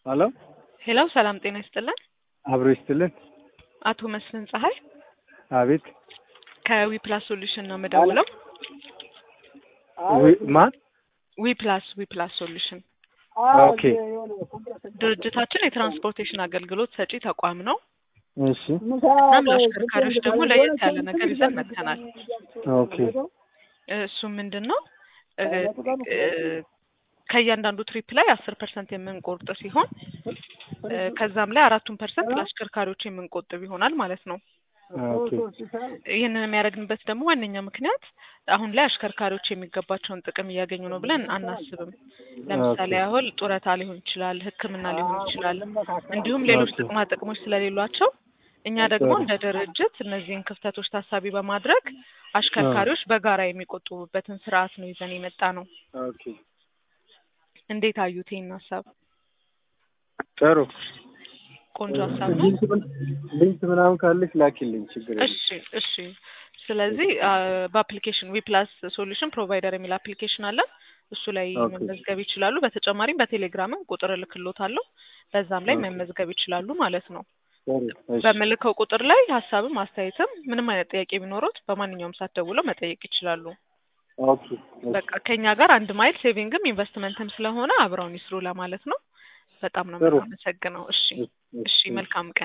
ሄሎ ሄሎ ሰላም ጤና ይስጥልን። አብሮ ይስጥልን። አቶ መስፍን ፀሐይ አቤት ከዊ ፕላስ ሶሉሽን ነው የምደውለው። ዊ- ማን? ዊ ፕላስ ዊ ፕላስ ሶሉሽን ኦኬ ድርጅታችን የትራንስፖርቴሽን አገልግሎት ሰጪ ተቋም ነው። እሺ እናም ለአሽከርካሪዎች ደግሞ ለየት ያለ ነገር ይዘን መጥተናል። ኦኬ እሱ ምንድን ነው እ እ ከእያንዳንዱ ትሪፕ ላይ አስር ፐርሰንት የምንቆርጥ ሲሆን እ ከዛም ላይ አራቱን ፐርሰንት ለአሽከርካሪዎች የምንቆጥብ ይሆናል ማለት ነው። ኦኬ ይህንን የሚያደርግንበት ደግሞ ዋነኛ ምክንያት አሁን ላይ አሽከርካሪዎች የሚገባቸውን ጥቅም እያገኙ ነው ብለን አናስብም። ለምሳሌ ያህል ጡረታ ሊሆን ይችላል፣ ሕክምና ሊሆን ይችላል፣ እንዲሁም ሌሎች ኦኬ። ጥቅማ ጥቅሞች ስለሌሏቸው እኛ ደግሞ እንደ ድርጅት እነዚህን ክፍተቶች ታሳቢ በማድረግ አሽከርካሪዎች በጋራ የሚቆጥቡበትን ስርዓት ነው ይዘን የመጣ ነው። ኦኬ እንዴት አዩት ይህን ሀሳብ? ጥሩ ቆንጆ ሀሳብ ነው። ሊንክ ምን- ሊንክ ምናምን ካለች ላኪልኝ፣ ችግር የለም። እሺ እሺ። ስለዚህ አ፣ በአፕሊኬሽን ዊ ፕላስ ሶሉሽን ፕሮቫይደር የሚል አፕሊኬሽን አለን። እሱ ላይ ኦኬ። መመዝገብ ይችላሉ። በተጨማሪም በቴሌግራምም ቁጥር እልክሎታለሁ። በዛም ላይ ኦኬ። መመዝገብ ይችላሉ ማለት ነው። ጥሩ እሺ በምልከው ቁጥር ላይ ሀሳብም አስተያየትም ምንም አይነት ጥያቄ ቢኖሩት በማንኛውም ሰዓት ደውለው መጠየቅ ይችላሉ። ኦኬ እሺ። በቃ ከኛ ጋር አንድ ማይል ሴቪንግም ኢንቨስትመንትም ስለሆነ አብረውን ይስሩ ለማለት ነው። በጣም ነው ጥሩ። የምናመሰግነው። እሺ እሺ፣ መልካም ቀን